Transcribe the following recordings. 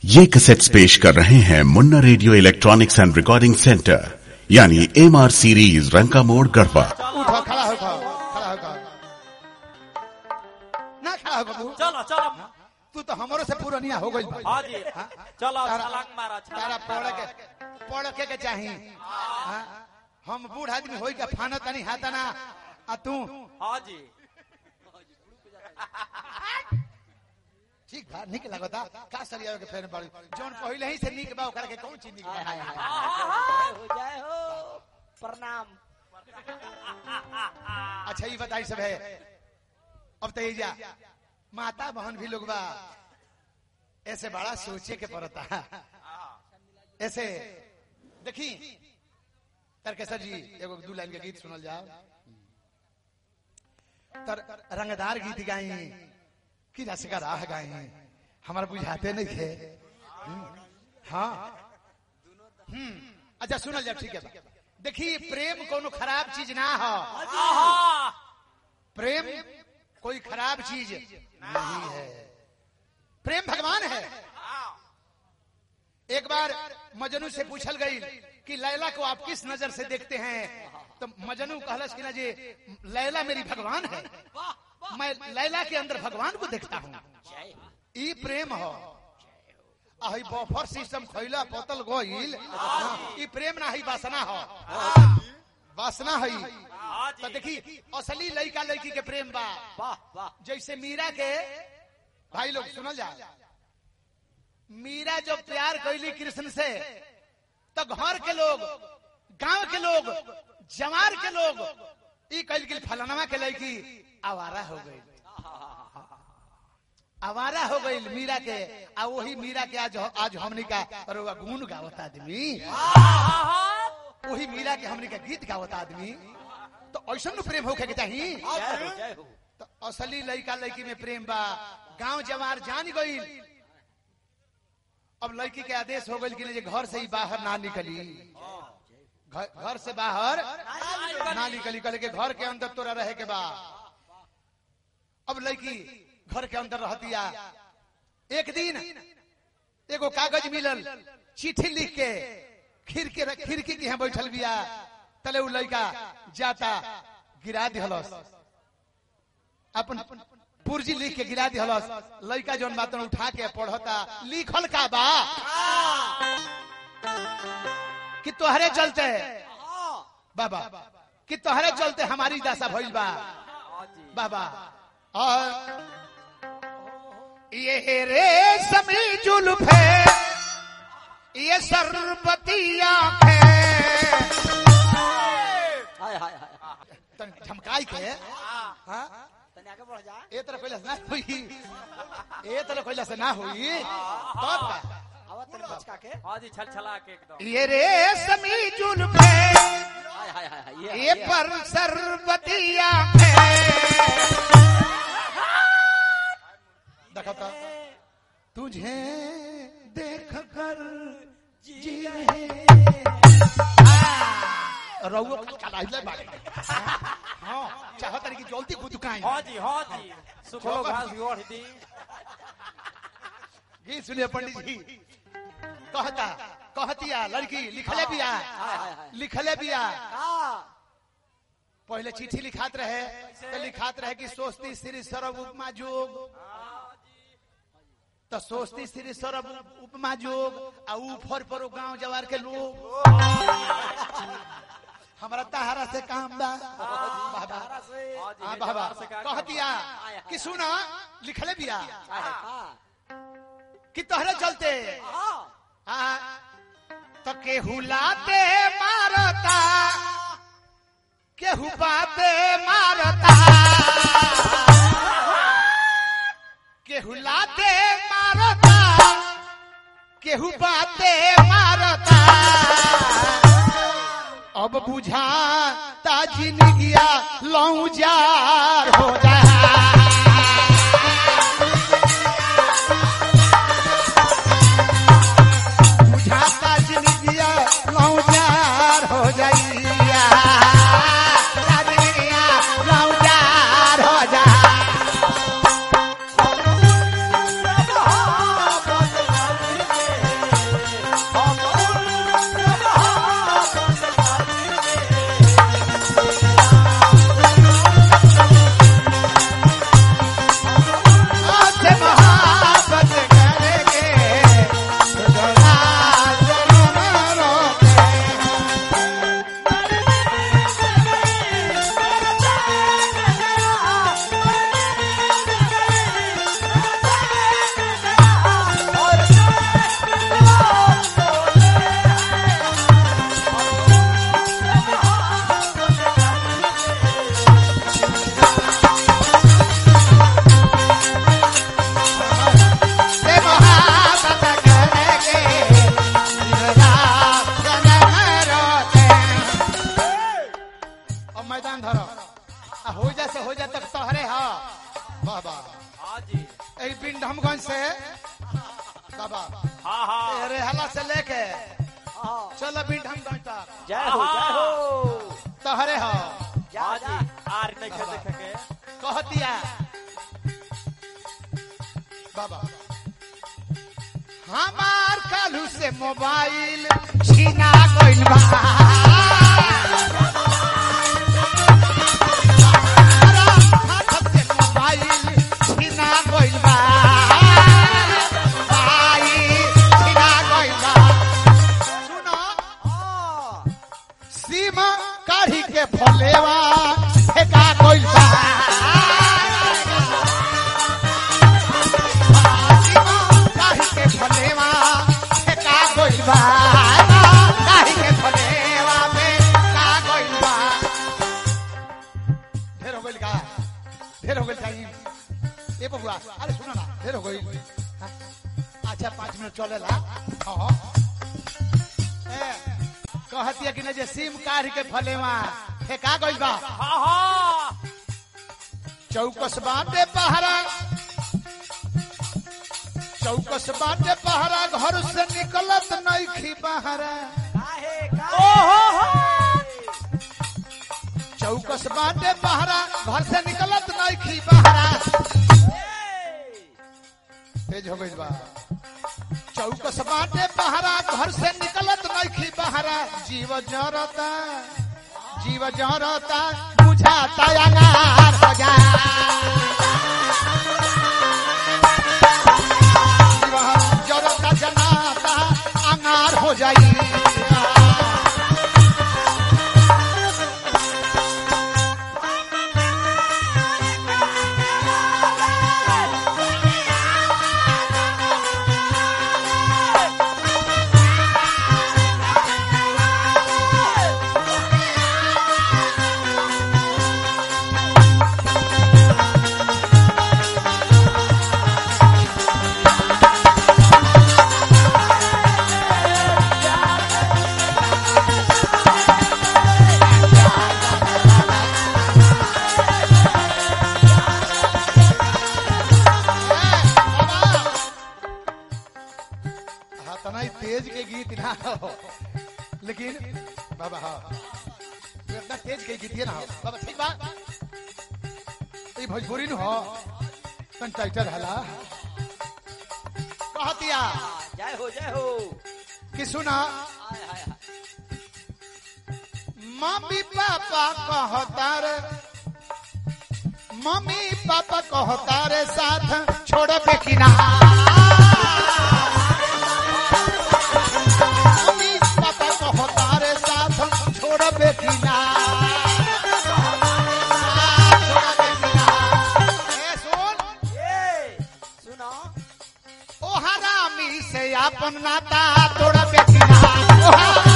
ये कैसेट्स पेश कर रहे हैं Munna radio electronics and recording centre यानी एम आर सीरीज रंका मोड़ गढ़वा उठो खड़ा हो खाओ खड़ा हो खाओ ना खड़ा हो बाबू चलो चलो तू तो हमरो से पुरानिया हो गई भाई हाँ जी चलो तारा- छलांग मारा तारा छलांग पढ़ मारा के पढ़ के के चाही हाँ? हम बूढ़ आदमी होई के फाना तनी हाथना आ तू हाँ जी ठीक बा निक लगता का सरिया के फेर बाड़ी जोन पहिले ही से निक बा ओकरा के कौन चीज निक बा हो जाए हो प्रणाम अच्छा ये बताई सब है अब तो ये जा माता बहन भी लोग बा ऐसे बड़ा सोचे के पड़ता ऐसे देखी तरकेसर जी एगो दू लाइन के गीत सुनल जाओ तर रंगदार गीत गाई कि रस का राह गाई हमारा बुझाते नहीं थे हम्म, हाँ हम्म अच्छा सुनल जाओ ठीक है बा। देखी प्रेम कोनो खराब चीज ना हो आहा प्रेम कोई खराब चीज नहीं है प्रेम भगवान है एक बार मजनू से पूछल गई कि लैला को आप किस नजर से देखते हैं तो मजनू कहलस कि ना जी लैला मेरी भगवान है मैं लैला के अंदर भगवान को देखता हूँ ई प्रेम हो अही बफर सिस्टम खैला पतल गईल ई प्रेम ना ही वासना हो वासना है हाँ तो जी देखी असली लड़का लड़की के प्रेम बा वाह वाह जैसे मीरा के भाई लोग सुनल जा मीरा जो प्यार कैली कृष्ण से तो घर के लोग गांव के लोग जवार के लोग ई कैल गेल फलानमा के लड़की आवारा हो गई आवारा हो गई मीरा के आ वही मीरा के आज आज हमनी का अरे वाह, गुण गावत आदमी वही मीरा के हमनी का गीत गावत आदमी तो ऐसा न प्रेम होके के चाहिए जय हो जय हो तो असली लड़का लड़की में प्रेम बा गांव जवार जान गई अब लड़की के आदेश हो गई कि नहीं, जे घर से ही बाहर ना निकली घर घर से बाहर ना निकली कल के घर के अंदर तोरा रहे के बा अब लड़की घर के अंदर रहतिया एक दिन एगो कागज मिलल चिट्ठी लिख के खिड़की खिड़की के यहाँ बैठल बिया तले उ लड़का जाता गिरा दिहलस अपन पुर्जी लिख के गिरा दिहलस लड़का जौन बात उठा के पढ़ता लिखल का बा कि तोहरे चलते बाबा कि तोहरे चलते हमारी दशा भइल बा हाँ जी बाबा और ये रे समी जुल्फ है ये सरबती आंखें हाय हाय हाय तन झमकाई के हाँ तने आगे बढ़ जा ए तरह कोई ना हुई ए तरह कोई से ना हुई तब का आवा तने बचका के हाँ जी छल छला के एकदम ये रे समी जुल्फ है हाय हाय हाय ये ये पर सरबती आंखें देखो तो तुझे देख कर जी रहे रउआ चलाइले बाड़े हां चाहत रही कि जल्दी खुद काई हाँ जी हाँ जी सुखो घास गोड़ दी गीत सुनिए पंडित जी कहता कहतिया लड़की लिखले बिया लिखले बिया हां पहले चिट्ठी लिखात रहे तो लिखात रहे कि सोचती श्री सरब उपमा जोग तो सोचती श्री सरब उपमा जोग आ ऊपर पर गांव जवार के लोग हमारा तहारा से काम बा बाबा हाँ जी हाँ ये बाबा जवार से का- कह दिया कि सुना लिखले बिया हां कि तोहरे चलते हां हाँ, तो केहू लाते मारता केहू बाते मारता केहू लाते मारता केहू बाते मारता अब बुझा ताजी निगिया लौ जार हो जा बुझाता जिंदगिया लौजार हो जाइया जिंदगिया लौजार हो जा हाँ हाँ तेरे हला से लेके हाँ चल अभी ढंग ढंग तक जय हो जय हो तहरे हो जा हाँ जा जी आर नहीं खे देखे के कहतिया बाबा हमार कालू से मोबाइल छीना गइल बा हाथ से मोबाइल छीना गइल बा मोबाइल छीना गइल बा सुनो हाँ सीमा काढ़ी के फलेवा फेंका गइल बा सीमा काढ़ी के फलेवा फेंका गइल बा काढ़ी के फलेवा फेंका गइल बा ढेर हो गइल का ढेर हो गइल का ई? ए बबुआ अरे सुनो ना ढेर हो गइल हाँ? अच्छा पाँच मिनट चलेला हाँ ए, कहतिया कि नहीं जे सिम काढ़ के फलेवा फेंका गइल बा हाँ हाँ चौकस बाटे पहरा चौकस बाटे पहरा घर से निकलत नइखी बहरा काहे ओहो हो चौकस बाटे पहरा घर से निकलत नइखी बहरा तेज हो गइल बा चौकस बाटे पहरा घर से निकलत नइखी बहरा जीव जरता जीव जरता बुझाता अंगार हो जा जीव जरता जनाता अंगार हो जाई हाँ तना ही तेज के गीत ना हो लेकिन बाबा हाँ तू इतना तेज के गीत ना हो बाबा ठीक बा ये भोजपुरी न हो तन टाइटर हला कहतिया जय हो जय हो कि सुना हाय हाय हाय मम्मी पापा कहता रे मम्मी पापा कहता रे साथ छोड़ बेकिना मम्मी पापा कहता रे साथ छोड़ बेकिना छोड़ बेकिना ए सुन ये सुनो ओ हरामी से अपन नाता तोड़ बेकिना ओ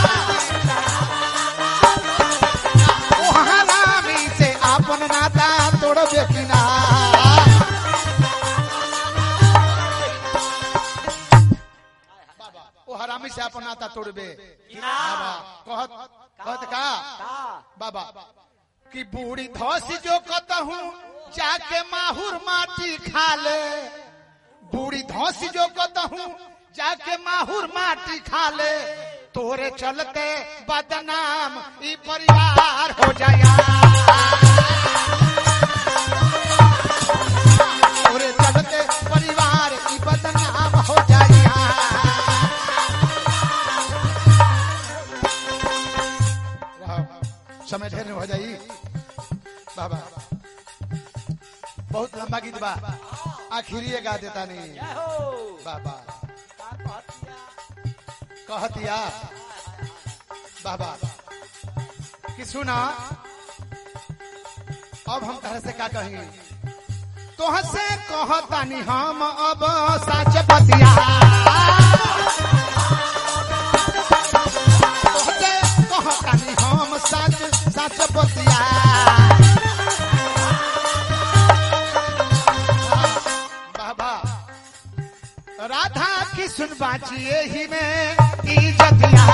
हरामी से अपन नाता तोड़ बेकिना ओ हरामी से अपन नाता तोड़बे ना कहत कहत का का बाबा कि बूढ़ी धस जो कतहूँ जाके माहुर माटी खा ले बूढ़ी धस जो कतहूँ जाके माहुर माटी खा ले तोरे चलते बदनाम ई परिवार हो जाया तोरे चलते परिवार ई बदनाम हो जाया रहो। समय ढेर हो जाई बाबा बहुत लंबा गीत बा आखिरी गा देता नहीं जय हो बाबा का कहतिया कहतिया बाबा कि सुना अब हम तरह से का कही तोह से कहतानी हम अब साच बतिया तोहसे कहतानी हम साच साच बतिया बाबा राधा कृष्ण बाचिए ही में इजतिया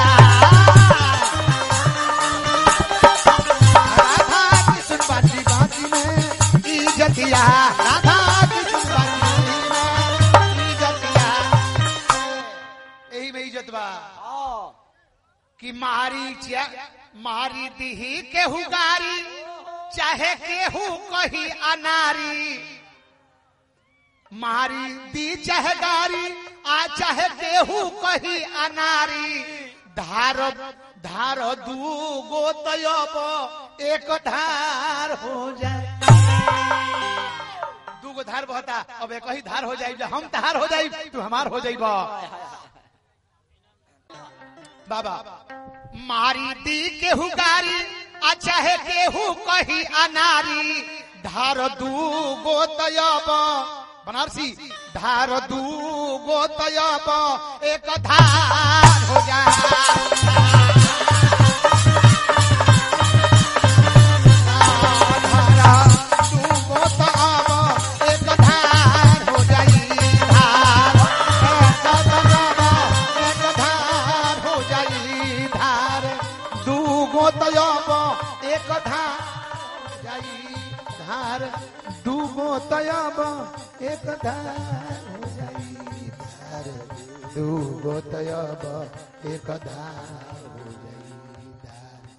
राधा कृष्ण बाची बाची में इजतिया राधा कृष्ण बाची में इजतिया यही में इज्जत बा हाँ कि मारी चा मारी दीही केहू गारी चाहे केहू कही अनारी मारी दी चाहे गारी आ चाहे केहू कही अनारी धार धार दू गो तयब एक धार हो जाए दू गो धार बहता अब एक ही धार हो जाए हम तहार हो जाए तू हमार हो जाइब बाबा मारी दी केहू गारी आ चाहे केहू कही अनारी धार दू गो तयब बनारसी धार दू गो तयब एक धार हो जाए धारा दू गो तयब एक धार हो जाई धार एक तयब एक धार हो जाई धार दू गो तयब एक धार हो जाई धार दू गो तयब एक धार हो जाई धार दू गो तयब एक धार हो जाई